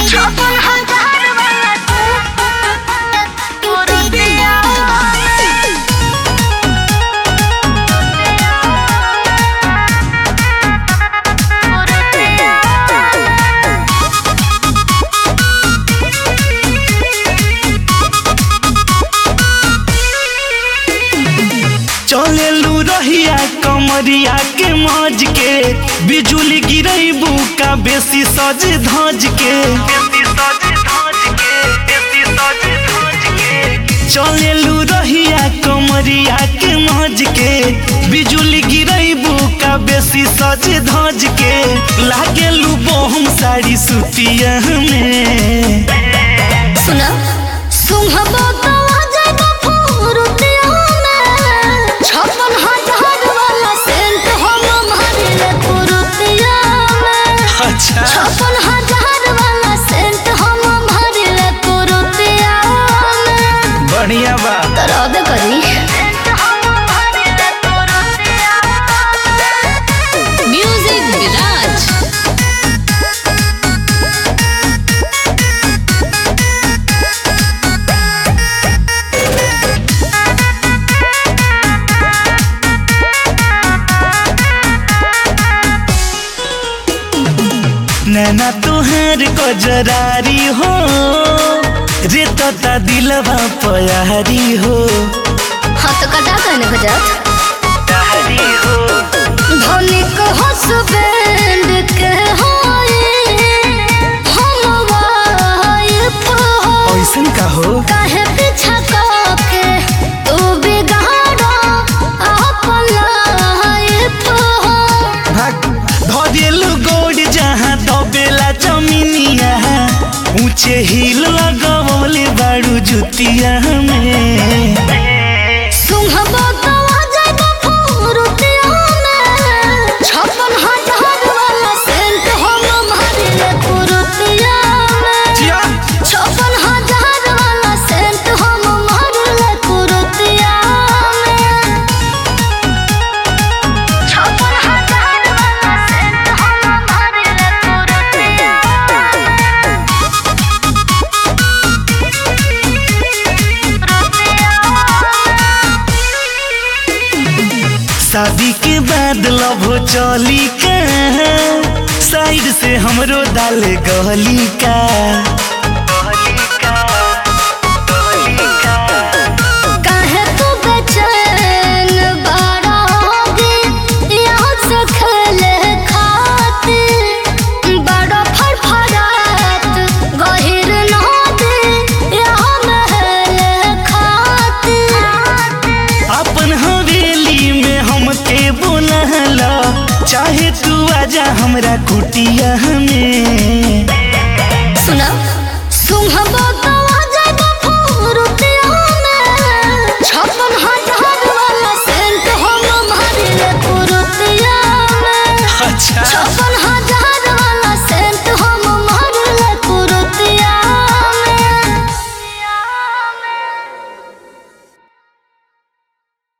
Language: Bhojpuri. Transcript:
छप्पन हजार वाला कुर्तिया चलेलू रहिया कमरिया के मौज के बिजुली गिरैबू का बेसी सज धज के चलेलू रहिया कमरिया के मौज के बिजुली गिरैबू का बेसी सज धज के लागेलू बहुम साड़ी सुतिया में सुना सुंघबो तो आ जाएगा फुरुतिया में छप्पन हजार वाला सेंट हम मारिले फुरुतिया में अच्छा छप्पन हजार वाला सेंट हम मारिले फुरुतिया में बढ़िया बा तरबे करी म्यूजिक विराज नैना तुहार कजरारी हो रे तता दिलवा पयारी हो हाँ तो कटा कहने को जात तारी हो धनिक हसबैंड के होए हम वाइफ हो ऐसन का हो काहे पीछा के तू बिगाड़ो अपन लाइफ हो भाग धरेलु गोड़ जहाँ दबेला जमीनिया ऊंचे हिल लगवले बाड़ू जुतिया में सुंघबो तो आ जाएगा फुरुतिया में छप्पन हजार वाला सेंट हम मारिले फुरुतिया में जिया छप्पन हजार वाला सेंट हम मारले कुरुतिया में छप्पन हजार वाला सेंट हम मारले कुरुतिया शादी के बाद लव चली का साइड से हमरो डाल गहली का काहे तू बेचैन बड़ा होगी यहाँ से खेले खातिर बड़ा फड़फड़ात गहिर नदी यहाँ महले खातिर अपन हवेली में हमके बोलहला चाहे तू आजा हमरा कुटिया में सुना सुंघबो तो आ जाएगा फुरुतिया में छप्पन हजार वाला सेंट हम मारिले फुरुतिया में अच्छा छप्पन हजार